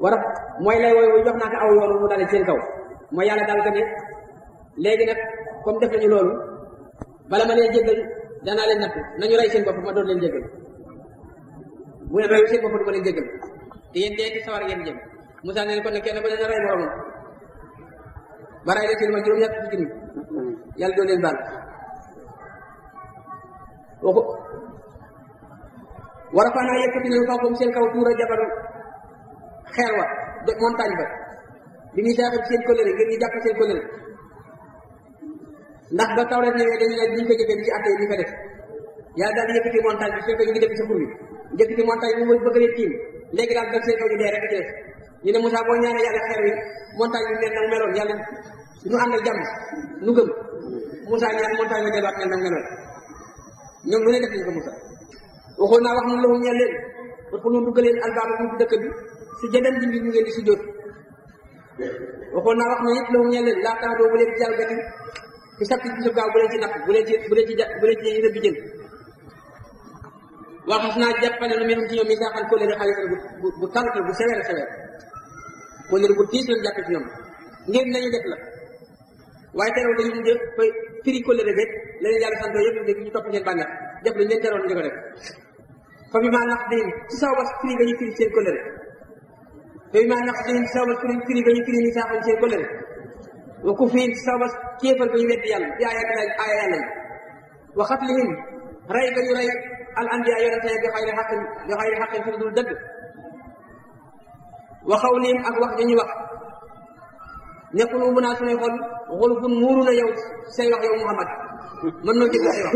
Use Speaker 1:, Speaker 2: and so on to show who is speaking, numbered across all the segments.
Speaker 1: war a mooy lay wooy jox naa ko aw yoon mu dale seen kaw mooy yàlla daal ko ne léegi nag comme def nañu loolu bala ma leen jéggal danaa leen natt nañu rey seen bopp ma doon leen jéggal bu leen reyu seen bopp du ma leen jéggal te yéen dee ci sawar ngeen jëm Moussa ne kon ne kenn ba dana rey moromam ba rey leen seen ma juróom ñett fukki nit yàlla doon leen baal waxu war a faanaa yëkkati nañu kaw seen kaw tuura jabar xeer wa de montagne ba bi ñuy saaxal seen kóllëre ngir ñu jàpp seen kóllëre ndax ba taw rek ñëwee dañu ne duñ ko jëfee ci atte yi ñu ko def yàlla daal di yëkkati montagne bi fekk ñu ngi def sa xur bi yëkkati montagne bi mu bëgg leen tiim léegi daal dal seen kaw ñu dee rek ci def ñu ne Moussa boo ñaanee yàlla xeer wi montagne bi mel na meloon yàlla ñu ànd ak jàmm nu gëm Moussa ñaan montagne bi delluwaat mel na meloon ñoom lu ne def nañ ko Moussa waxoon naa wax nu lahum ñeel leen pour que ñu dugg leen albaaba mu dëkk bi su jëdan di ñu ngeen di si jóot waxoon naa wax na it lahum ñeel leen laa tax doo bu leen jalgati ci sakki ci gaaw bu leen ci napp bu leen ci bu leen ci bu leen ci rëbbi jën waxas naa jàppane lu mel ci ñoom mi saaxal kóllëre xaalis bu bu tànk bu sewere sewere kóllëre bu tiis lañ jàppe ci ñoom ngeen nañu def la waaye terew dañu mujj fay firi kóllëre rek leneen yàlla santoo yëpp ñu ñu topp seen bànneex def lañ leen teroon ñu ko def fa bi maa nax diin ci saw bas firi nga ñu firi seen kóllëre fa bi maa nax diin ci saw bas firi firi nga ñu firi ni saaxal seen kóllëre wa ku fiin ci saw bas kéefal ko ñu weddi yàlla bi aaya aaya yàlla yi wa xatlihim rey ga ñu rey al anbiya yonente bi xayri xaqin bi xayri xaqin fi dul dëgg wa xawlihim ak wax dañuy wax nekkul ubu naa suñuy xol xulufun muuru na yow say wax yow Muhammad mën noo jëg say wax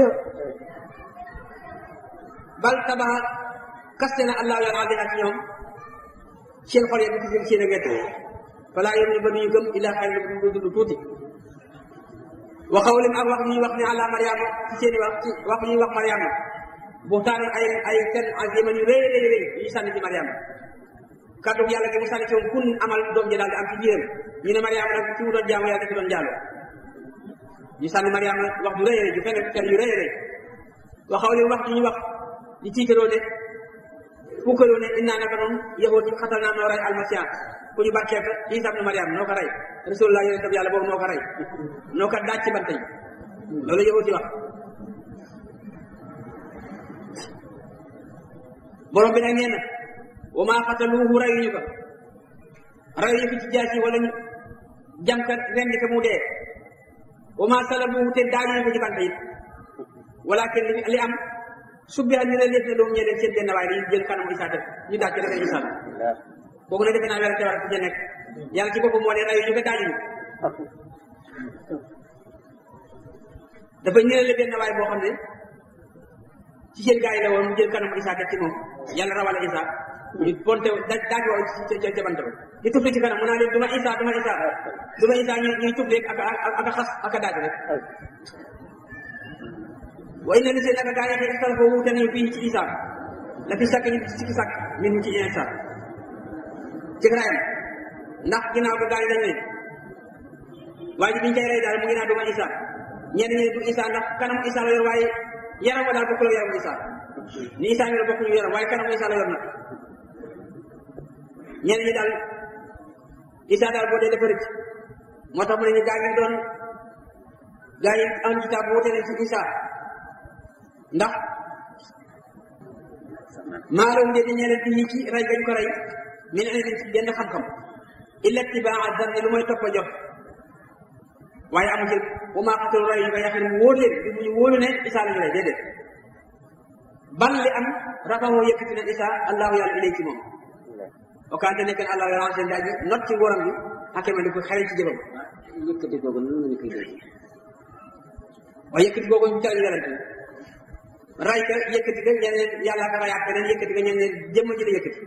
Speaker 1: bal tabaxa kaste na allahu yàlla aldiha ci ñoom seen xol yi bi ci seen ak wet falaa yom ñu ba duñu gëm illa xayri lu dund tuuti wa xawlim ak wax ñuy wax ne àlla mariama ci seen wax ci wax ñuy wax mariama buxtaan ay ay fen aziman yu rëy rëy rëy yu sànni ci mariama kàddu yàlla gi mu sànni ci moom kun amal doom ji daal di am ci biiram ñu ne mariama nag ci mu doon jaamu yàlla dafa doon jaaloo ñu sànni mariama wax ju rëy rëy ju fen fen yu rëy rëy wa xawlim wax ñuy wax di tiitaroo ne fukkaroo ne innaa naka noonu yahut yi xatal naa noo rey almasiya ku ñu bàkkee ko Isa ibnu Mariam noo ko rey rasulullah yonent bi yàlla boobu noo ko rey noo ko daaj ci bante yi loolu yahut yi wax borom bi nag nee na wa maa xataluuhu reyuñu ko reyuñu ko ci jaasi wala ñu jam ka rendi ko mu dee wa maa salabuuhu te daañu ko ci bante yi walakin li am subbiha ñu ne lépp ne doomu ñee seen benn waaye dañu jël kanamu Isa def ñu daaj ci defee Isa kooku nag defe naa werante war ci nekk yàlla ci boppam moo ne rayu ñu ko daajuñu dafa ñëwee benn waay boo xam ne ci seen gaa yi la woon mu jël kanamu Isa def ci moom yàlla rawale Isa ñu ponte daaj daaj woo ci ca bant ba di tufli ci kanam mu naa leen duma Isa duma Isa duma Isa ñu ñuy tufli ak ak a xas ak a daaj rek wa inna li seen naka gaa yi xëy xel wuute nañu fii ci Isa la fi sàkk ñu sikki sàkk min ci Isa ci rayam ndax ginnaaw ba gaa yi dañ ne waaye ji biñ koy rey daal mu ngi naa duma Isa ñenn ñi du Isa ndax kanamu Isa la yor waaye yaram wa daal bokkul ak yaramu Isa ni Isa ñu la bokkuñu yaram waaye kanamu Isa la yor nag ñenn ñi daal Isa daal boo dee dafa rëcc moo tax mu ne ñu gaa yi doon gaa yi am kitaab bu wute ne ci Isa ndax maalum de di ñeneen di ci rey gañ ko rey mi ne leen ci benn xam-xam illa tibaa zanni lu mooy topp a jox waaye amu ci bu maa xatul rey ñu ko yaxin mu wóor leen di ñu wóolu ne Isa la ñu rey déedéet ban li am rafahoo yëkkati na Isa allahu yàlla ilay ci moom okaante nekk na allahu yàlla seen daaj not ci woram bi xakema di ko xale ci jëfam
Speaker 2: yëkkati googu nan lañu koy dégg
Speaker 1: waaye yëkkati googu ñu cal yonent ray ka yëkkati ka ñeneen yàlla ka rayaat keneen yëkkati ka ñeneen jëmm ji la yëkkati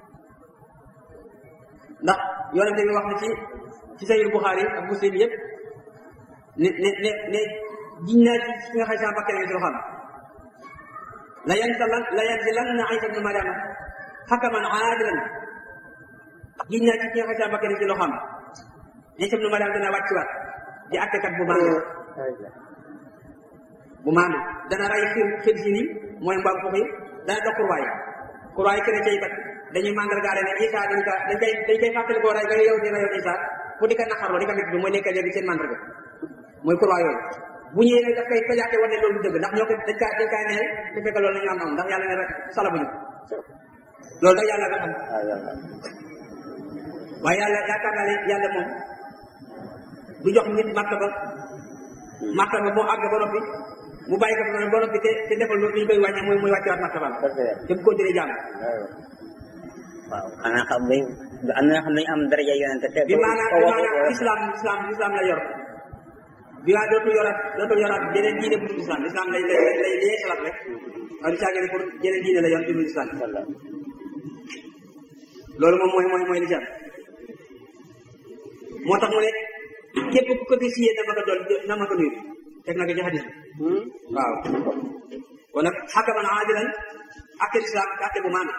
Speaker 1: ndax yonente bi wax na ci ci sayil Buxaari ak Muslim yëpp ne ne ne ne jiñ naa ci fi nga xay sama bakkene ngi si xam la yansalan la yanzilanna Isa ibnu Mariama hakaman aadilan jiñ naa ci fi nga xay sama bakkene ci loo xam Isa ibnu Mariama dana wàcciwaat di attekat bu maandu bu maandu dana ray xir xir si nii mooy mbaam foofu yi dana dox kurwaay kurwaay kene cay bat dañuy mandargaale ne Isa dañ ko dañ koy dañ koy fàttali koo rey ba yow di rayoon Isa pour di ko naqarloo di ko métti mooy nekk léegi seen mandarga mooy croix yooyu bu ñëwee nag daf koy tojaate war ne loolu dëgg ndax ñoo ko dañ kaa dañ kaa neel te fekk loolu la ñu am am ndax yàlla ne rek salabuñu loolu nag yàlla nga xam waaye yàlla yaakaar naa ne yàlla moom du jox nit martaba martaba boo àgg ba noppi mu bàyyi ko fa ba noppi te te defal lu ñu koy wàññe mooy muy wàccewaat martaba te bu continuer jàmm
Speaker 2: waaw xanaa xam nga am na xam ne am daraja yonente te
Speaker 1: bi maanaam bi maanaam islam islam islam la yor bi waa dootul yoraat dootul yoraat jeneen diine bu dul islam islam lay lay lay lay yeesalaat rek waaye du caagee ne pour jeneen diine la yor bu dul islam loolu moom mooy mooy mooy li ci am moo tax mu ne képp ku ko gis yéen na ma ko doon na ma ko nuyu teg na ko ci hadis bi waaw kon nag xakaman aadilan atte lislaam atte bu maana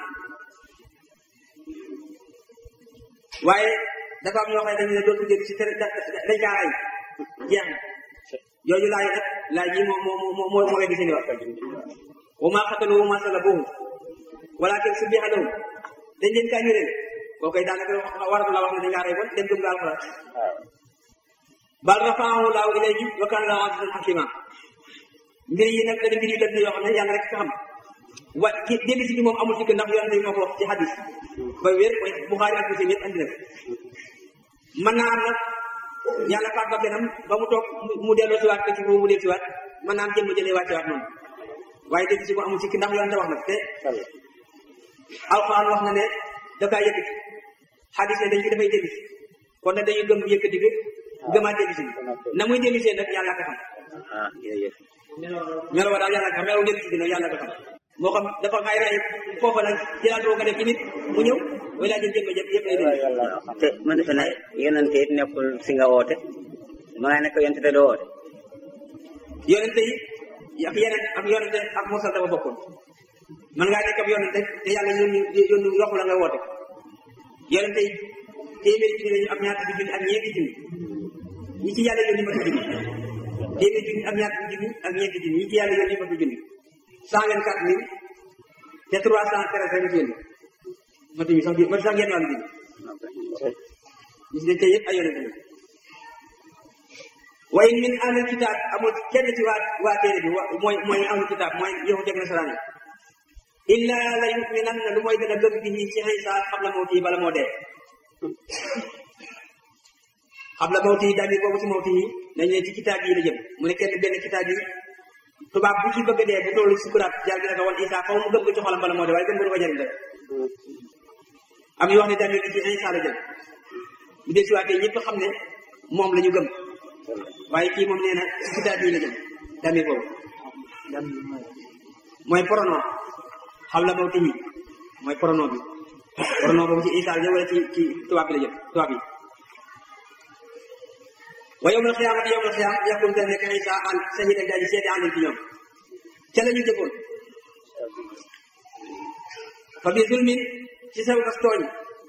Speaker 1: waaye dafa am ñoo xam ne dañu ne dootu jël ci tere dañ kaa ray jeex na yooyu laay nag laaj yi moo moo moo moo moo weddi seen wax wa maa xataluhu wa maa salabuhu walakin subbiha lahum dañ leen kaa ñëreel koo koy daanaka waratu la wax ne dañ kaa rey bon dem gëm nga alxuraan bal rafaahu laahu ilayhi wa kaana laahu azizan hakima mbir yi nag dana mbir yu def ne yoo xam ne yàlla rek ka xam wa dégg si bi moom amul sikk ndax yonente bi moo ko wax ci hadis ba wér mooy Buxaari ak Muslim yëpp andi na mën naa am nag yàlla faat ba kenam ba mu toog mu delloo si waat ko ci boobu mu del si waat mën naa am jëmm jëlee wàcce waat noonu waaye dégg si bu amul sikk ndax yonente wax nag te alxuraan wax na ne da kaa yëkkati hadis ne dañ ci dafay dégg si kon nag dañuy gëm yëkkati bi gëmaat dégg si na muy dégg see nag yàlla ko xam
Speaker 2: ah jërëjëf
Speaker 1: melo wa daal yàlla ko xam melo dégg si nag yàlla ko xam moo xam dafa ngay rey foofa nag jëlaat boo ko def ci nit mu ñëw way laa jël jëmba jëpp yëpp lay dégg
Speaker 2: te man defe ne yonente it nekkul si nga woote ma nga nekk yonente te doo woote
Speaker 1: yonente yi ak yeneen ak yonente ak mosal dafa bokkoon man ngaa nekk ab yonente te yàlla yónni yónni yoxu la nga woote yonente yi téeméeri junni lañu ak ñaar junni ak ñeenti junni ñi ci yàlla yónni matu junni téeméeri junni ak ñaar junni ak ñeenti junni ñi ci yàlla yónni matu junni cent vingt quatre mille te trois cent treize rek ci yónni matuñu sax matu sax genn wàllu junni ñi ci dañ tey yëpp ay yonente la wa in min ahlil kitaab amul kenn ci waa waa téere bi wa mooy mooy ahlul kitaab mooy yahud ak nasaraan yi illa la yuminan na lu mooy dana gëm bi ci Isa xam la mawti bala moo dee xam la mawti damir boobu ci mawti yi dañ ne ci kitaab yi la jëm mu ne kenn benn kitaab yi tubaab bu ci bëgg dee bu tollu sukuraat yàlla dina ko wan Isa xaw mu gëm ko ci xolam bala moo dee waaye gëm ko du ko jëriñ rek am yu wax ne damir bi ci Isa la jëm bu dee si waatee ñëpp xam ne moom la ñu gëm waaye kii moom nee na ci kitaab yi la jëm damir boobu mooy pronom xam la mawti yi mooy pronom bi pronom boobu ci Isa la jëm wala ci ci tubaab bi la jëm tubaab yi wa yawmal xiyaamati yawmal xiyaam yakun te nekk Isa an sahida daaji seede àndal ci ñoom ca la ñu jëfoon fa bi zulmin ci saw kas tooñ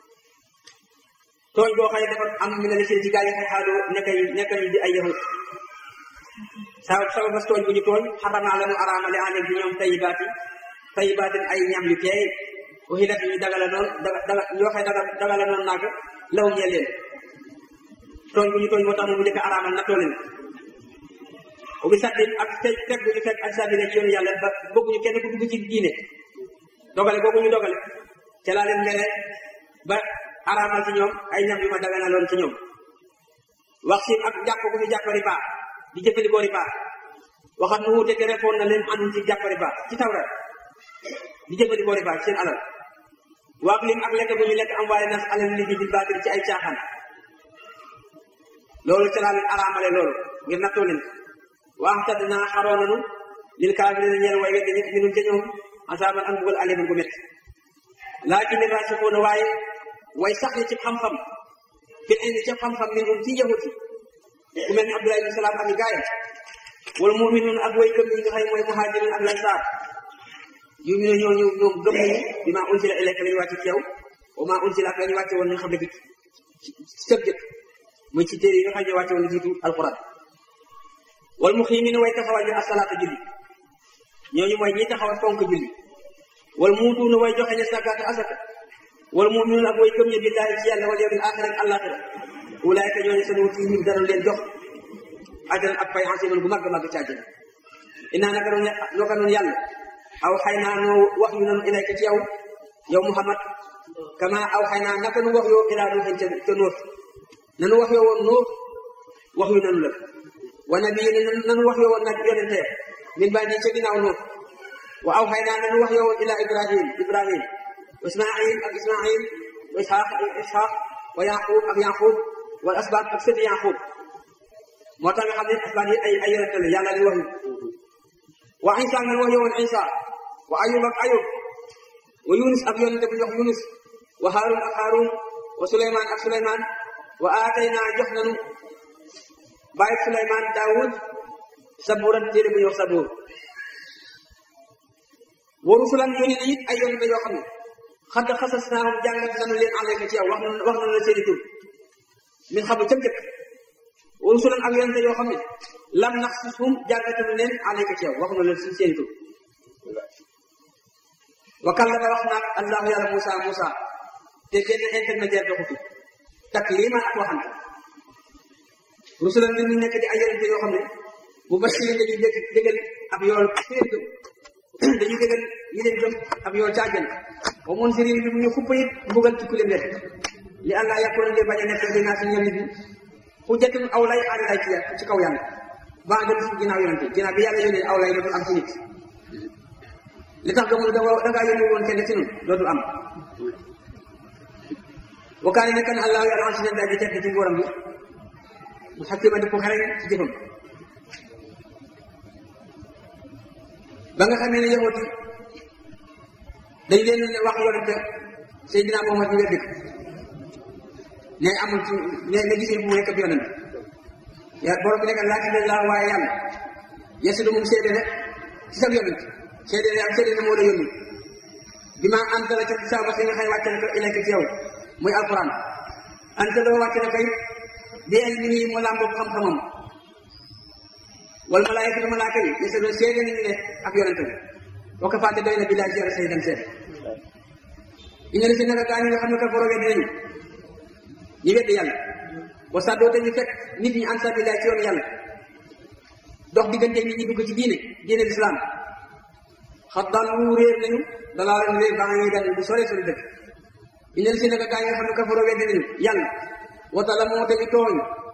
Speaker 1: tooñ boo xam ne dafa am mi ne la seen ci gaa yi xay xaadoo nekk nekk ñu di ay yahud saw saw kas tooñ bu ñu tooñ xaramaa la mu araamale àndal ci ñoom tayibaati tayibaatin ay ñam yu teey uxilat ñu dagala noonu daga daga yoo xam ne daga dagala noonu naag law ñee leen tooñ bu ñu tooñ moo tax mu njëkk araamal na tooleen ubi saddin ak teg teg bu ñu teg ak sabile ci yoonu yàlla ba bëgguñu kenn ku dugg ci diine dogale boobu ñu dogale ca laa leen mere ba araamal ci ñoom ay ñam yu ma daganaloon ci ñoom wax si ak jàpp ko fi jàpp riba di jëfandikoo riba waxat mu wuute te refoon na leen anum ci jàpp riba ci tawra di jëfandikoo riba ci seen alal waak lim ak lekk bu ñu lekk am waale nas alal nit ñi bil baatil ci ay caaxaan loolu ca laa leen araamale loolu ngir nattoo leen waax tadd naa xaroo nanu lil kaafiriina ñeel way weddi nit minum ca ñoom asaaban ak mbugal aliman gu métti laakin raasixuuna waaye way sax ni ci xam-xam fil ilmi ci xam-xam minhum ci yahut yi ku mel ni Abdullah ibn Salaam ak gaayam wala muminuun ak way gëm yi nga xam ne mooy muhaajirin ak lansaar yu ñu ne ñooñu ñoom gëm nañu bi maa unsila ilayka la ñu wàcce ci yow wa maa unsila ak la ñu wàcce woon nga xam ne ci sëb jëkk muy ci téere yi nga xam ne wàcce woon na jiitu alquran wal muqiimiina way taxawal ñu asalaata julli ñooñu mooy ñi taxawal fonk julli wal muutuuna way joxe ne sàkkaata asaka wal muminuun ak way gëm ña billahi ci yàlla wal yawmil axir ak àllaaxira ulaayka ñooñu seen wuti yi dana leen jox ajran ak pay asiman bu mag a mag ci àjjana inaa naka noonu naka noonu yàlla aw xay naa noo wax yu nanu ilayka ci yow yow Muhammad kama aw xay naa naka nu wax yoo ilaa nuuxin ca ca nóot nanu wax yoo woon nóot wax yu nanu la wa nabii ne nanu wax yoo woon nag yonente min baa di ca ginnaaw nóot wa aw xay naa nanu wax yoo woon ilaa Ibrahim Ibrahim wa Ismail ak Ismail wa Isxaaq ak Isxaaq wa Yaqub ak Yaqub wal asbaat ak sëti Yaqub moo tax nga xam ne asbaat yi ay ay yonente la yàlla li wax wa Isa ngeen wax yowoon Isa wa Ayub ak Ayub wa Yunus ak yonente bu ñu wax Yunus wa Harun ak Harun wa Suleymaan ak Suleymaan wa aatayna jox nanu bàyyi Suleymaan Daawud sabuuran téere bu ñuy wax sabuur wa rusulan yónni na it ay yonente yoo xam ne xadd xasas naahum jàngat nanu leen alayka ci yow wax na wax nanu la seeni tur min xam ca njëkk wa rusulan ak yonente yoo xam ne lam naxsushum jàngatanu leen alayka ci yow wax na leen si seeni tur wa kallama wax naag allahu yàlla Moussa Moussa te benn intermédiaire doxutu takliman ak waxante rusulan li ñu nekk di ay yonente yoo xam ne bu basirin dañuy dégg déggal ab yool ci leen gëm dañuy déggal ñi leen gëm ab yool ca àjjana wa munzirin bi mu ñu xuppa it mbugal ci ku leen wet li allah yakuna li bañ a nekk dinaa si ñoom nit ñi xujjatun aw lay aari lay ci ci kaw yàlla baa dem si ginnaaw yonente ginnaaw bi yàlla yónnee aw lay dootul am ci nit li tax gëmul da da ngaa yónni woon kenn ci ñun dootul am wa kaane nekk na allahu yàlla si leen di tedd ci nguuram bi mu xakkima di ko xereñ ci jëfam ba nga xamee ne yahut yi dañ leen wax yonente Seydina Muhammad ñu weddi ne amul ci ne ne gisee bu nekk bi yonent ya borom bi nekk laakin laa waaye yàlla yesudu moom seede ne ci sa yonent seede ne ak seede ne moo la yónni bi ma antala ca saaba si nga xëy wàcce na ko ilayka ci yow muy alquran anta loo wàcce na koy bi ilmihi mu làmboog xam-xamam wal malaayikatu malaaka yi yesudu seede nañu ne ak yonent bi wa kafaate doy na billahi ci yàlla say dem seede ina si naka gaa ñi nga xam ne ka foro weddi nañu ñi weddi yàlla wa sàddoo te ñu fekk nit ñi an sabilillah ci yoonu yàlla dox diggante nit ñi dugg ci diine diine lislaam xat daal wu réer nañu dalaa leen réer baa ngi dal bu sore sori dëkk ina si naka gaa ñi nga xam ne ka foro weddi nañu yàlla wata la moo tamit tooñ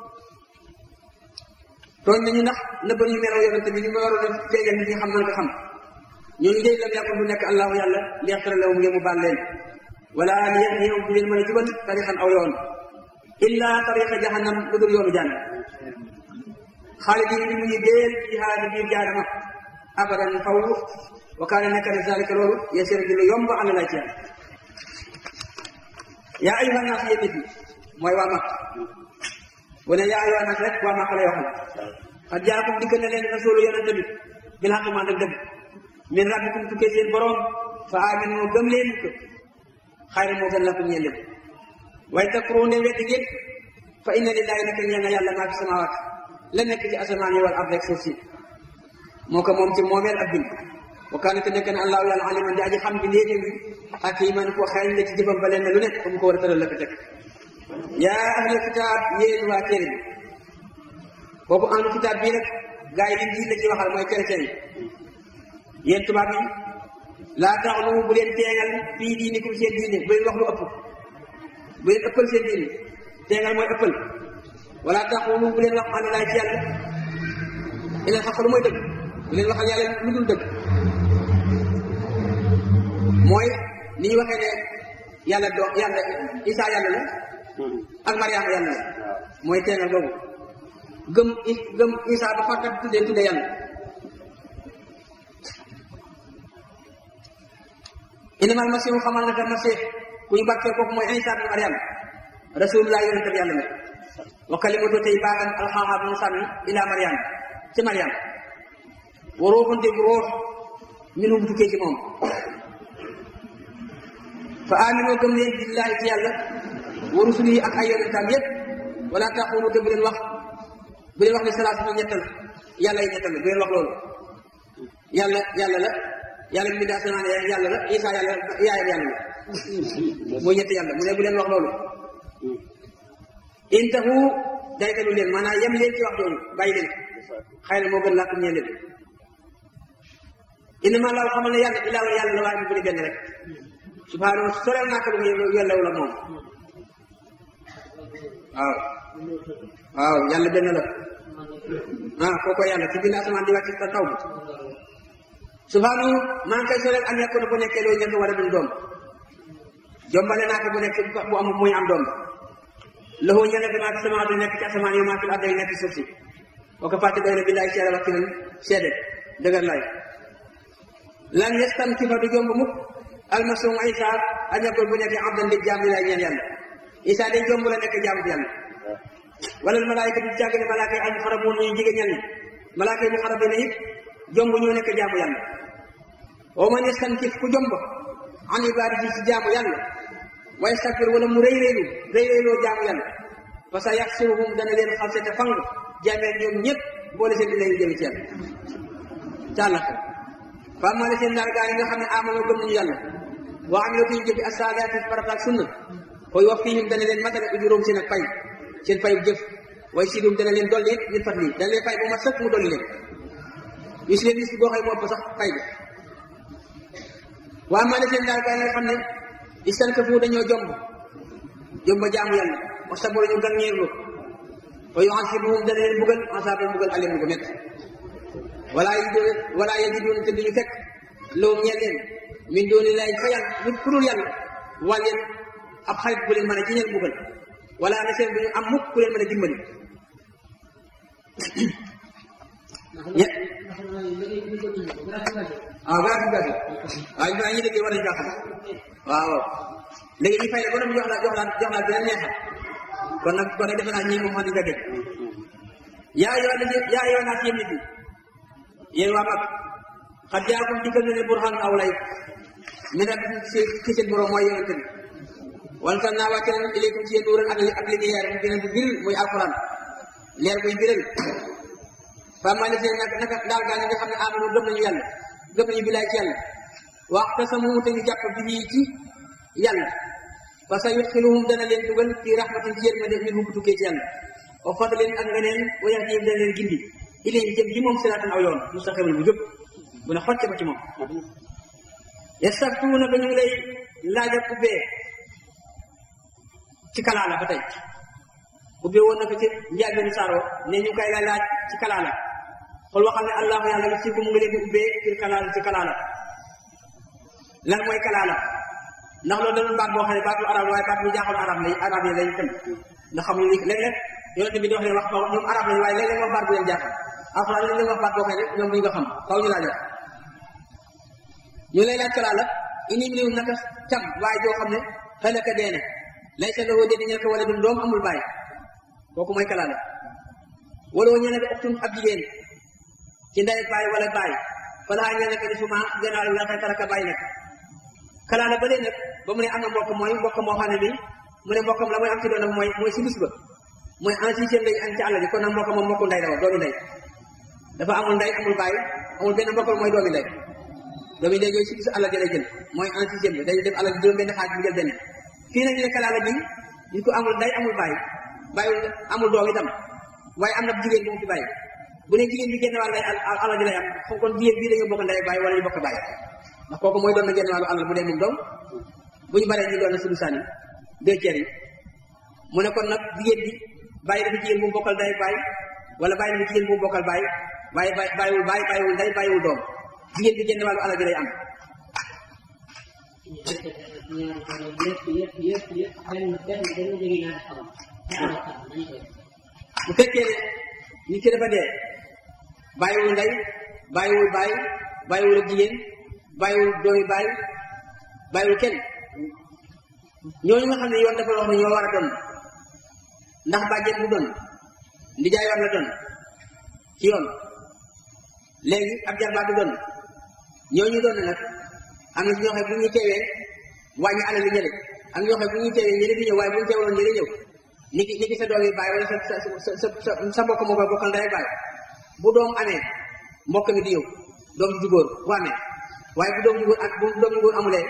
Speaker 1: tooñ nañu ndax nëbb nañu melaw yonente bi ni ma waroon a feeñal nit ñi xam nañ ko xam ñooñu day lam yàkkul bu nekk allahu yàlla leextara lawum ngeen mu baal leen wala li yahdihum du leen mën a jubal tarixan aw yoon illa tariqa jahannam lu dul yoonu jànn xaalidin bi mu ñu déel jihaad biir jaanama abadan faw wa kaane nekk na zalika loolu yasir di lu yomb am lay ci yàlla yaa ayuha naas yéen nit ñi mooy waa mag bu ne yaa ayuha naas rek waa mag lay waxal xad jaakum dikk na leen rasulu yonente bi bil xaq maa dëgg dëgg min rabbikum tukkee seen borom fa aminu gëm leen ko xayra moo gën la ko ñeel leen waaye takfuru ne weddi ngeen fa inna lillahi naka ñeel na yàlla maa fi samawaat la nekk ci asamaan yi wal ard rek suuf si moo ko moom ci moomeel ak bind wa kaana te nekk na allahu yàlla aliman di aji xam bi léegi bi hakiman ko xeeñ la ci jëfam ba leen lu nekk mu ko war a tëral la ko teg yaa ahla kitaab yéen waa téere bi kooku ahlu kitaab bii nag gaa yi liñ jiit la ci waxal mooy chrétien yi yéen tubaab yi laa taxlu bu leen teengal fii diinikum seen diine bu leen wax lu ëpp bu leen ëppal seen diine teengal mooy ëppal wala taxulu bu leen wax ànd laay ci yàlla ila xaq lu mooy dëgg bu leen waxal yàlla lu dul dëgg mooy ni ñu waxee ne yàlla do yàlla isaa yàlla la ak mariama yàlla la mooy teengal boobu gëm i gëm isaa ba fakkat tuddee tuddee yàlla innamal masihu xamal naka masih ku ñu bàkkee kooku mooy Isa bin Mariam rasulullah yonente bi yàlla la wa kalimatu tey baaxan alxaaxa bu mu sànni ila Mariam ci Mariam wa ruuxun dégg ruux minhu bu tukkee ci moom fa aminoo gëm leen billahi ci yàlla wa rusulihi ak ay yonentam yépp wala taxulu te bu leen wax bu leen wax ne salaatu na ñettal yàlla yi ñettal bu leen wax loolu yàlla yàlla la yàlla mi daa asamaan yàlla la isa yàlla yaayam yàlla la mooy ñetti yàlla mu ne bu leen wax loolu intahu daytalu leen maanaam yem leen ci wax jooju bàyyi leen xëy na moo gën làkkum ñeen leen innama laaw xamal ne yàlla ilaahu yàlla la waaye mu bëri benn rek subhaanahu soreel naa ko lu ko yellew la moom waaw waaw yàlla benn la ah kooko yàlla ci bind asamaan di wàcc ta taw bi subhaanahu maa ngi koy soreel an yakuna bu nekkee loolu ñett wala duñ doom jombale naa ko bu nekk bu amul muy am doom lahu ñene bi maa fi sama di nekk ci asamaan yi maa fi arda yi nekk ci suuf si boo ko fàtte doy na billaay seede wax ci leen seede dëgër lay lan yestan ci fa du jomb mukk almasum isa a ñàkkul bu nekk abdan di jaam lay ñeen yàlla isa day jomb la nekk jaamu yàlla wala malaayika du jàgg ne malaaka yi al muxarabuun ñu jigéen ñal ñi malaaka yi muxarabina it jomb ñoo nekk jaamu yàlla wa man yestan ci ku jomb an ibadati ci jaamu yàlla wa yastakbir wala mu rëy rëylu rëy rëyloo jaamu yàlla parce que yaxsuruhum dana leen xalse te fang jaameel ñoom ñëpp boole seen di leen jëmi ci yàlla càllaka faa maa la seen daal gaa yi nga xam ne amanoo gëm nañu yàlla wa amilatu ñu jëfi asaliati farata ak sunna koy wax fiihim dana leen matale ujuróom seen ak pay seen payu jëf way sidum dana leen dolli it min fat lii dana leen fay bu ma sëkk mu dolli leen gis leen gis boo xëy moo ëpp sax fay bi waa maa la seen daal gaa yi nga xam ne istankafu dañoo jomb jomb jaamu yàlla wa sabara ñu gan ñeerlu wa yu'azibuhum dana leen bugal azaban bugal alim bu métti wala yajidun wala yajidun te duñu fekk lawum ñeel leen min dooni lay fa yàlla lu ku dul yàlla wal leen ab xarit bu leen mën a jiñal bugal wala na seen duñu am mukk ku leen mën a dimbali ñe ah gàtt gàtt waaw ñu ñu déggee war nañu kaa xam waaw léegi ñu fay la ba doon jox la jox la jox la beneen neexal kon nag kon nag defe naa ñii moom wax dëgg yaa yoo na yaa yoo naa yéen nit ñi yéen waa mag xat jaakum dikkal na leen burhaan aw lay mi nag ci ci seen borom mooy yonente bi wala tam naa wàcce nañ ilaykum ci yéen nuuran ak ak lumière mu gën a bir muy alquran leer buy biral fama ne seen nag naka daal gaa ñi nga xam ne amanu gëm nañu yàlla gëm nañu bilaay ci yàlla waxtasamu te ñu jàpp bi ci yàlla fa sa yudxiluhum dana leen dugal fi rahmatin ci yërmande min bu tukkee ci yàlla wa fadlin ak ngeneen wa yahdihim dana leen gindi ilayhi jëm ci moom siraatan aw yoon mustaqiman bu jub bu ne xocce ba ci moom yastaftuuna ba ñu ngi lay laaj ak ubbee ci kalaala ba tey ubbee woon na ko ci njaabeenu saaro ne ñu koy la laaj ci kalaala xool waxal ne allahu yàlla nga siiku mu ngi leen di ubbee fil kalaala ci kalaala lan mooy kalaala ndax loolu dañu baat boo xam ne baatu arab waaye baat bu jaaxal arab lay arab yi lay tëm ndax xamuñu li léeg-léeg yonente bi di wax ne wax ñoom arab lañu waaye léeg-léeg wax baat bu leen jaaxal alxuraan lañ leen wax baat boo xam ne ñoom duñu ko xam xaw ñu laaj ñu lay laaj kalaala ini mi naka cam waaye joo xam ne xelaka deene lay sa loo dédi ñel ko wala dum doom amul bàyyi kooku mooy kalaala wala woo ñene ko uxtun ab jigéen ci ndey bàyyi wala bàyyi falaa ñene ko di suma gannaaw la xay taraka bàyyi nekk kalaala ba nag ba mu ne am na mbokk mooy mbokk moo xam ne bi mu ne mbokkam la mooy am ci doonam mooy mooy si bis ba mooy en sixième lay am ci àll bi kon nag mbokk moom mbokku ndey la woon doomi ndey dafa amul ndey amul bàyyi amul benn mbokk mooy doomi ndey doomi ndey yooyu si bisu àll ji lay jël mooy en sixième bi day def àll juróom benn xaaj mu jël benn fii nag ñu ne kalaala bi nit ko amul ndey amul bàyyi bàyyi amul doom itam waaye am na jigéen bu mu fi bàyyi bu ne jigéen bi génn wàll lay àll ji lay am kon jigéen bii dañoo bokk ndey bàyyi wala ñu bokk bàyyi ndax kooku mooy doon na génn wàllu àll bu dee moom doom bu ñu baree ñu doon na suñu sànni deux tiers yi mu ne kon nag jigéen bi bàyyi dafa jigéen bu mu bokkal ndey bàyyi wala bàyyi dafa jigéen bu mu bokkal bàyyi waaye bàyyi bàyyiwul bàyyi bàyyiwul ndey bàyyiwul doom jigéen bi génn wàllu àll ji lay am bu fekkee ne nit ki dafa dee bàyyiwul ndey bàyyiwul bàyyi bàyyiwul ak jigéen bàyyiwul doomi bàyyi bàyyiwul kenn ñooñu nga xam ne yoon dafa wax ne ñoo war a doon ndax bàjjen bu doon ndijaay war la doon ci yoon léegi ab jarbaat du doon ñooñu doon nag am na ci ñoo xam bu ñuy teewee wàññi alal li ñële am ñoo xam bu ñuy teewee ñële di ñëw waaye bu ñu teewaloon ñële ñëw ni ki ni ki sa doom yi bàyyi wala sa sa sa sa sa mbokk moo koy bokkal ndey bàyyi bu doom amee mbokk mi di ñëw doom ju góor bu amee waaye bu doom ju góor ak bu doom ju góor amulee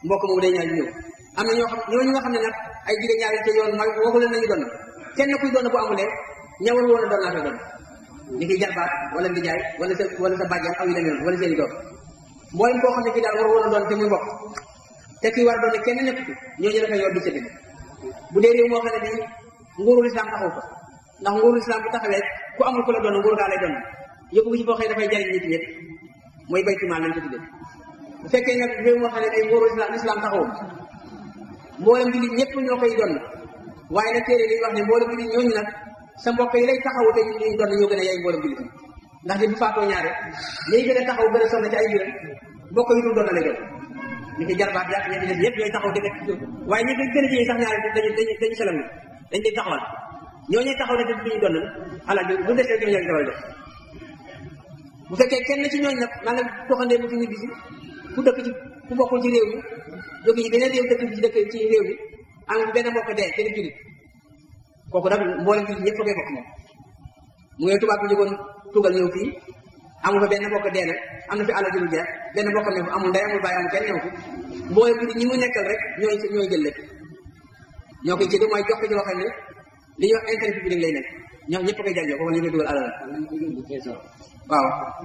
Speaker 1: mbokk moom day ñaar ñëw am na ñoo xam ñooñu nga xam ne nag ay jigéen ñaari te yoon mooy waxu leen nañu doon kenn kuy doon bu amulee ñawal woon a doon naa koy doon ni ki jarbaat wala ndijaay wala sa wala sa bàjjan aw yu demee noonu wala seen i doom mboolem koo xam ne kii daal war woon a doon te muy mbokk te kii war a doon ne kenn nekk ci ñooñu dafay yor di séddale bu dee réew moo xam ne bii nguurul islam taxaw ko ndax nguurul islam bu taxawee ku amul ku la doon nguur gaa lay doon yóbbu ko ci foo xëy dafay jariñ nit ñëpp mooy baytu maal lañ ko tuddee bu fekkee nag réew moo xam ne bii nguurul islam islam taxaw mboolem bi nit ñëpp ñoo koy doon waaye nag téere li wax ne mboolem bi nit ñooñu nag sa mbokk yi lay taxawu te ñu ñuy doon ñoo gën a yaay mboolem jullit ndax di bu faatoo ñaare ñiy gën a taxaw gën a sonn ci ay mbiram mbokk yi dul doon na lay doon ñu koy jarbaat yaa ñetti des yëpp ñooy taxaw di nekk waaye ñi koy gën a jiyee sax ñaare dañu dañu dañu selam ni dañ koy taxawal ñoo ñuy taxaw ne te duñu doon ala bu desee ñoo ñoo dawal def bu fekkee kenn ci ñooñ nag maa nga toxandee bu fi ñu bisi ku dëkk ci ku bokkul ci réew mi jóge ci beneen réew dëkk ci dëkk ci réew mi am benn mbokk dee kenn julit kooku nag mboolem jullit ñëpp koy bokk moom mu ngi tubaab bi jógoon tugal ñëw fii amul fa benn mbokk dee na am na fi àll julu jeex benn mbokk ne fa amul ndey amul bàyyi amul kenn ñëw fi mboolem jullit ñi mu nekkal rek ñooy ñooy jël lépp ñoo koy jënd mooy jox ko ci loo xam ne li ñuy wax intérêt public lay nekk ñoo ñëpp koy jànjoo kooku ñu koy dugal alal waaw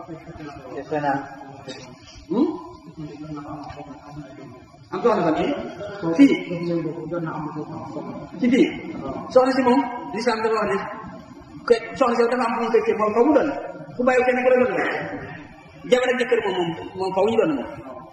Speaker 1: am soxna fan fii ci fii soxna si moom lislaam dafa wax ne que soxna si dafa am fu mu fekkee moom faw mu doon ku bàyyi kenn ku la doon jabar ak jëkkër moom moom moom faw ñu doon moom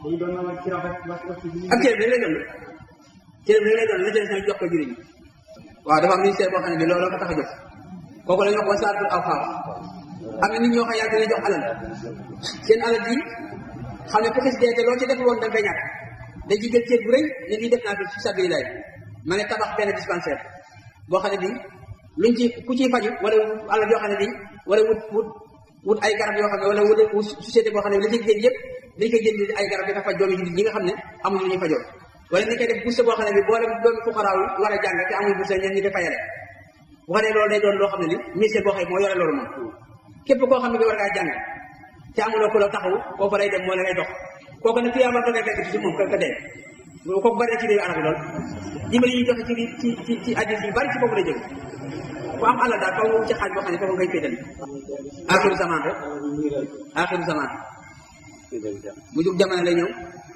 Speaker 1: ak cër bi lay doon cër bi lay doon la jël sa jox ko juriñ waaw dafa am ministère boo xam ne bi loolu ko tax a jóg kooku la ñu wax wasaatul awqaaf am na nit ñoo xam yàlla dina jox alal seen alal ji xam ne fekk si dee te loo ci def woon da nga koy ñàkk dañ ci jël cër bu rëy ne lii def naa fi fi sabilillah ma ne tabax benn dispensaire boo xam ne bii luñ ci ku ciy faju wala alal yoo xam ne bii wala wut wut wut ay garab yoo xam ne wala wut wut société boo xam ne li ci génn yëpp dañ koy jënd ay garab yi dafa faj doomi jullit ñi nga xam ne amuñu lu ñuy fajoo wala ni koy def bourse boo xam ne bi boole doomi fuqaraaw yi war a jàng te amuñu bourse ñen ñi def fayale bu ko nee loolu day doon loo xam ne li ministère boo xam ne moo yore loolu moom képp koo xam ne bi war ngaa jàng te amuloo ku la taxaw kooku lay dem moo la ngay dox kooku nag tuyaaba da ngay fekk ci moom ka ka dee kooku bari na ci réew arab yi lool dimbali yi joxe ci ci ci ci addis yu bari ci foofu lay jóge ku am alal daal faw ci xaaj boo xam ne foofu ngay féetali axiru zaman rek axiru zaman mu jug jamono lay ñëw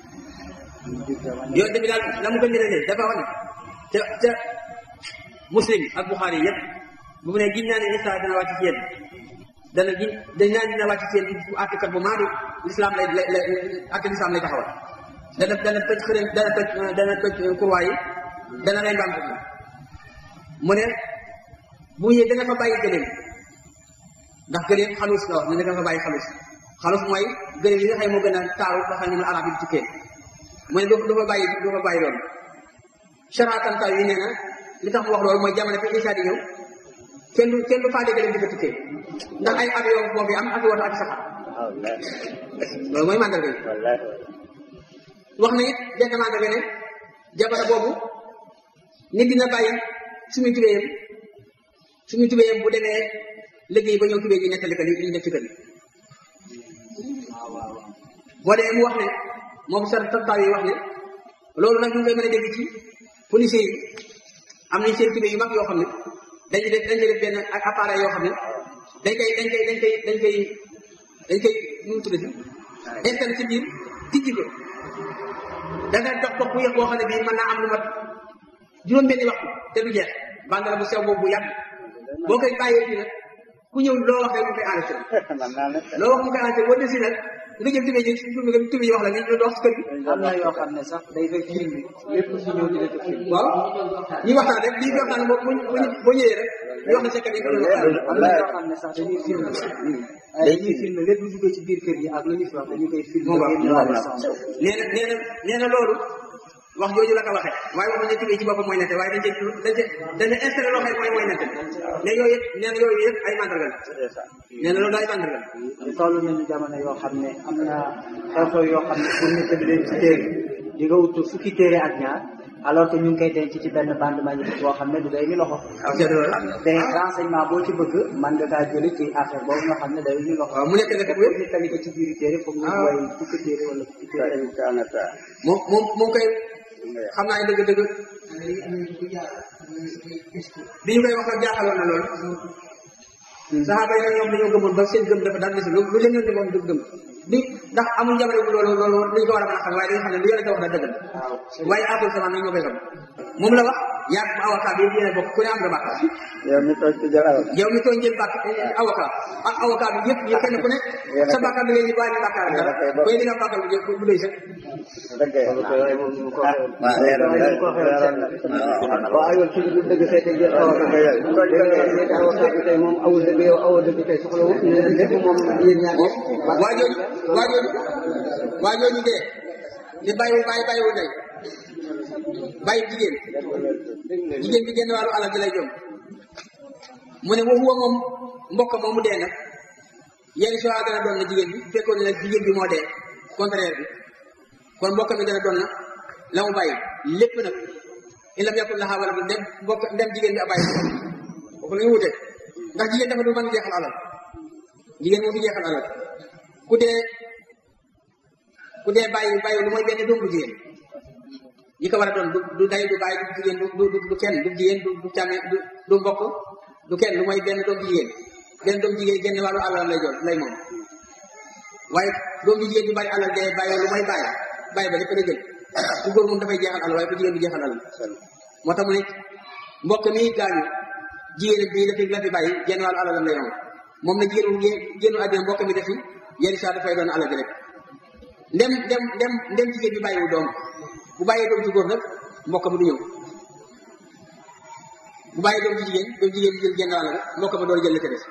Speaker 1: yoon bi daal la mu ko njëralee dafa wax ne te te muslim ak buxaari yëpp bu mu ne gin naa ne isa dana wàcc ci yéen dana gin dañ naan dina wàcc ci yéen bu àttekat bu maadu l'islam lay lay lay àtte l'islam lay taxawal dana dana toj xërëm dana toj dana toj kurwaay yi dana rey mbaam ko mu ne bu ñëwee dana fa bàyyi gëléem ndax gëléem xalus la wax ne dana fa bàyyi xalus xalus mooy gëléem yi nga xam ne moo gën a taaru nga xam ne moom arab yi di tukkee mu ne du fa bàyyi du fa bàyyi loolu charatantaw yi nee na li tax mu wax loolu mooy jamono fi Isa di ñëw kenn du kenn du faale gëléem di ko tukkee ndax ay avion boobu am ak woto ak saxaar loolu mooy mandarga yi wax na it benn mandarga ne jamono boobu nit dina bàyyi suñu tubéyam suñu tubéyam bu demee liggéey ba ñëw tubéy ji nettali ko li ñu def ci kër gi boo demee mu wax ne moom sa taw yi wax ne loolu nag ñu ngi koy mën a dégg ci policiers yi am nañ seen tubéy yu mag yoo xam ne dañuy def dañ koy def benn ak appareil yoo xam ne dañ koy dañ koy dañ koy dañ koy dañ koy nu mu tuddati installé ci biir tijji ko danga dox dox bu yëg boo xam ne bii mën naa am lu mat juróom-benni waxtu te du jeex bandala bu sew boobu bu yàgg boo koy bàyyee fii nag ku ñëw loo wax rek mu koy enregistré loo wax mu koy enregistré boo desi nag nga jël tubéy ji tubéy yi wax la ni ñu dox ci kër gi
Speaker 3: am na yoo xam ne sax day fekk film bi lépp su ñëw di def film
Speaker 1: waaw ñuy waxtaan rek lii waxtaan boo boo ñëwee rek ñu wax na secret yi ko doon waxtaan
Speaker 3: am na yoo xam ne sax dañuy film ay dañuy film lépp lu duggee ci biir kër gi ak lu ñu fi wax dañu koy film
Speaker 1: Moom la.
Speaker 3: génn wàllu sens
Speaker 1: nee na nee na nee na loolu wax jooju la ko waxee waaye waxuñu ne tubéy ci boppam mooy nette waaye dañ cee dañ cee dañ cee installé loo xam ne mooy mooy nette mais yooyu yëpp nee na yooyu yëpp ay mandarga la nee na loolu daal ay mandarga la
Speaker 3: toll nañu jamono yoo xam ne am na xew-xew yoo xam ne pour ñu tëdd leen ci téere di nga wut fukki téere ak ñaar alors que ñu ngi koy denc ci benn bande magnétique boo xam ne du day ni loxo te renseignement boo ci bëgg man nga kaa jëli ci affaire boobu nga xam ne day ni loxo
Speaker 1: waaw mu nekk nekk
Speaker 3: te pour ñu tali ko ci biir téere foog ñu way fukki téere wala fukki téere
Speaker 1: moom moom moom koy xam naa ne dëgg-dëgg bi ñu koy wax ak jaaxaloon na loolu saxaaba yi nag ñoom dañoo gëmoon ba seen gëm dafa daan des lu lu leen yónni moom du gëm bi ndax amuñ jamono bu loolu loolu dañ ko war a mën a xam waaye dañu xam ne lu yàlla da wax da dëggal waaye après sama nañ ñoo koy xam moom la wax yaag avocat bi yéen a bokk ku ne am nga bàkkaar
Speaker 2: yow mi toog ci jaraw
Speaker 1: yow mi tooñ jël bàkk avocat ak avocat bi yëpp yëpp kenn ku ne sa bàkkaar bi ngay waaye ni bàkkaar dara koy li nga bàkkaar bu bu doy sax
Speaker 4: waaw yow ci lu dëgg fekk jël avocat dëgg avocat bi tey moom awul dëgg yow awul dëgg tey soxla wu lépp moom yéen ñaar
Speaker 1: waa jooju waa jooju waa jooju dee di bàyyi bàyyi bàyyiwul day bàyyi jigéen jigéen bi génn wàllu alal ji lay jom mu ne waxuwa moom mbokk moom mu dee nag yenn soit dana doon na jigéen bi bu fekkoon ne nag jigéen bi moo dee contraire bi kon mbokk mi dana doon na la mu bàyyi lépp nag in lam yakun laha wala dem mbokk dem jigéen bi a bàyyi kooku la ñu wute ndax jigéen dafa du mën jeexal alal jigéen moo fi jeexal alal ku dee ku dee bàyyi bàyyi lu mooy benn doom bu jigéen ñi ko war a doon du du day du bàyyi du jigéen du du du kenn du jigéen du du càmme du du mbokk du kenn lu mooy benn doom bu jigéen benn doom jigéen génn wàllu alal lay doon lay moom waaye doom bu jigéen du bàyyi alal dee bàyyi lu mooy bàyyi bàyyi ba lépp la jël ku góor moom dafay jeexal alal waaye ku jigéen du jeexal alal moo tax mu ne mbokk mi gaañu jigéen bi dafi la fi bàyyi genn wàllu alalam lay moom moom na jigéen bu génnu àddina mbokk mi defi yenn saa dafay doon alal ji rek ndem ndem ndem ndem jigéen bi bàyyiwu doom bu bàyyee doom ci góor nag mbokk mi du ñëw bu bàyyee doom ci jigéen doom jigéen bi jël genn wàll rek mbokk ma door jël la ca des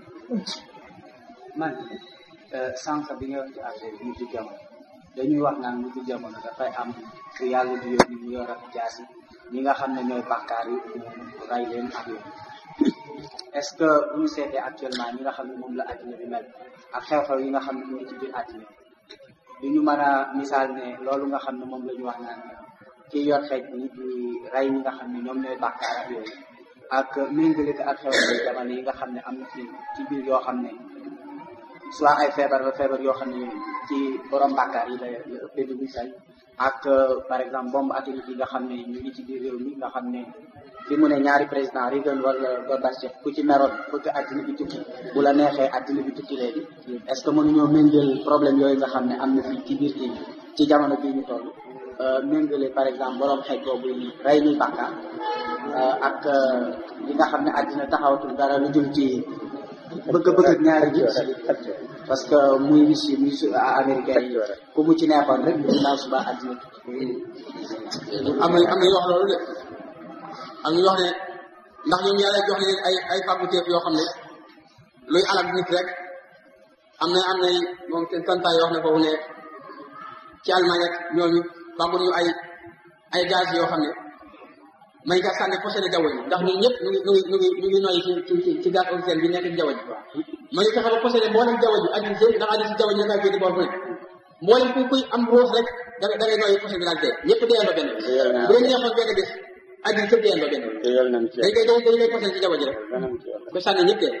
Speaker 3: man sànq bi nga wax ci affaire bi mujj jamono dañuy wax naan mujj jamono dafay am fu yàlla di yóbbu ñu yor ak jaasi ñi nga xam ne ñooy bàkkaar yi mu ray leen ak yooyu est ce que bu ñu seetee actuellement ñi nga xam ne moom la àddina bi mel ak xew-xew yi nga xam ne ñu ngi ci biir àddina du ñu mën a misaal ne loolu nga xam ne moom la ñu wax naan kii yor xeej bi di rey ñi nga xam ne ñoom ñooy bàkkaar ak yooyu ak méngale ko ak xew-xew jamono yi nga xam ne am na ci ci biir yoo xam ne soit ay feebar la feebar yoo xam ne ci borom bàkkaar yi la la ëppee du misal ak par exemple bombe atomique yi nga xam ne ñu ngi ci biir réew mi nga xam ne fi mu ne ñaari président Reagan wala Gorbatchev ku ci meroon bëgg àddina bi tukki bu la neexee àddina bi tukki léegi est ce que mënuñoo méngale problème yooyu nga xam ne am na fii ci biir kii ci jamono bii ñu toll méngale par exemple borom xeej boobu rey ni bàkkaar ak li nga xam ne àddina taxawatul dara lu jëm ci bëgg bëgg ak ñaari nit parce que muy Russie muy su américain yi ku mu ci neexoon rek ginnaaw suba àddina tukki
Speaker 1: am na am na ñu wax loolu de am ñu wax ne ndax ñoom yàlla jox leen ay ay facultés yoo xam ne luy alal nit rek am na am na moom seen tantaay yoo xam ne foofu ne ci Allemagne ak ñooñu fàggu ñu ay ay gaz yoo xam ne may nga sànni possédé jaww ji ndax ñun ñëpp ñu ngi ñu ngi ñu ngi ñu ngi noyyi ci ci ci gaz oxygène bi nekk ci jaww ji may fexe ba possédé mboolem jaww ji adduna si ndax adduna si jaww ji da ngaa féete boor fu ne mboolem ku kuy am ruux rek da ngay da ngay noyyi possédé daal dee ñëpp deeyandoo benn bu leen neexoon benn bés adduna sëpp deeyandoo benn dañ koy dañ koy possédé ci jaww ji rek ko sànni ñëpp dee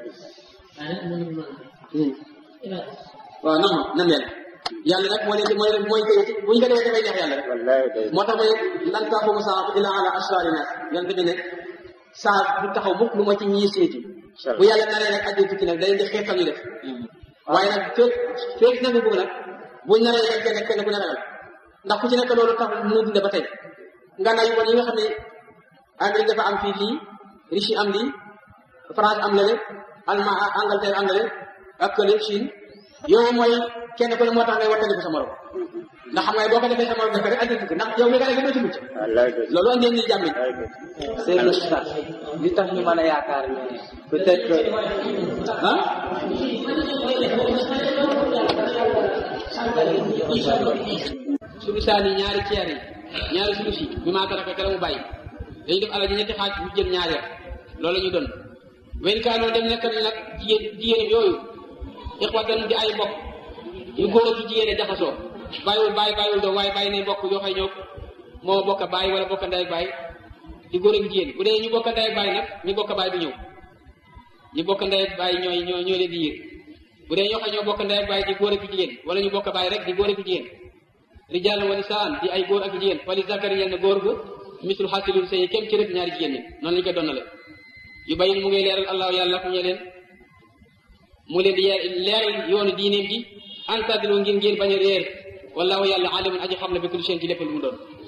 Speaker 1: waaw non non nan leen yàlla nag moo leen di mooy mooy koy bu ñu ko defee dafay neex yàlla rek moo tax mooy lan taaxumu saa illa ala asraari nas yonte bi ne saa du taxaw mukk lu ma ci ñii seeti bu yàlla naree nag addi tukki nag da leen di xeetal ñu def waaye nag feeg feeg nangu bëgg nag buñ naree rek kenn kenn ku ne ragal ndax ku ci nekk loolu tax mu dunde ba tey nga nay bon yi nga xam ne Amérique dafa am fii lii Russie am lii France am lale Allemagne Angleterre am lale ak kële Chine yooyu mooy kenn ku ne moo tax ngay wattandiku sa morom ndax xam nga boo ko defee sa morom def rek andi tukki ndax yow mi nga def doo ci mucc loolu andi ni jàmm
Speaker 3: Seydou Sax li tax ñu mën a yaakaar ne peut-être que
Speaker 1: ah suñu saani ñaari ceer yi ñaari suñu si bi maa taraka kala mu bàyyi dañuy def alal ji ñetti xaaj ñu jël ñaar ya loolu la ñu doon wen kaanoo dem nekk nag jigéen jigéen yooyu ixwatan di ay mbokk yu góor ak yu jigéen jaxasoo bàyyiwul bàyyi bàyyiwul doom waaye bàyyi ne mbokk yoo xëy ñoo moo bokk baay wala bokk ndey ak baay di góor ak jigéen bu dee ñu bokk ndey ak baay nag ñu bokk baay du ñëw ñu bokk ndey ak baay ñooy ñoo ñoo leen di yër bu dee ñoo xam ñoo bokk ndey ak baay di góor ak jigéen wala ñu bokk baay rek di góor ak jigéen rijal wa nisaan di ay góor ak jigéen wali zakari ñel na góor gu misul xasilul say kem ci rek ñaari jigéen ñi noonu lañu koy donnale yu bayin mu ngi leeral allahu yàlla fu ñu leen mu leen di leeral yoonu diineem gi antadilo ngir ngeen bañ a réer wallahu yàlla alimun aji xam ne bi kulli seen ci lépp lu mu doon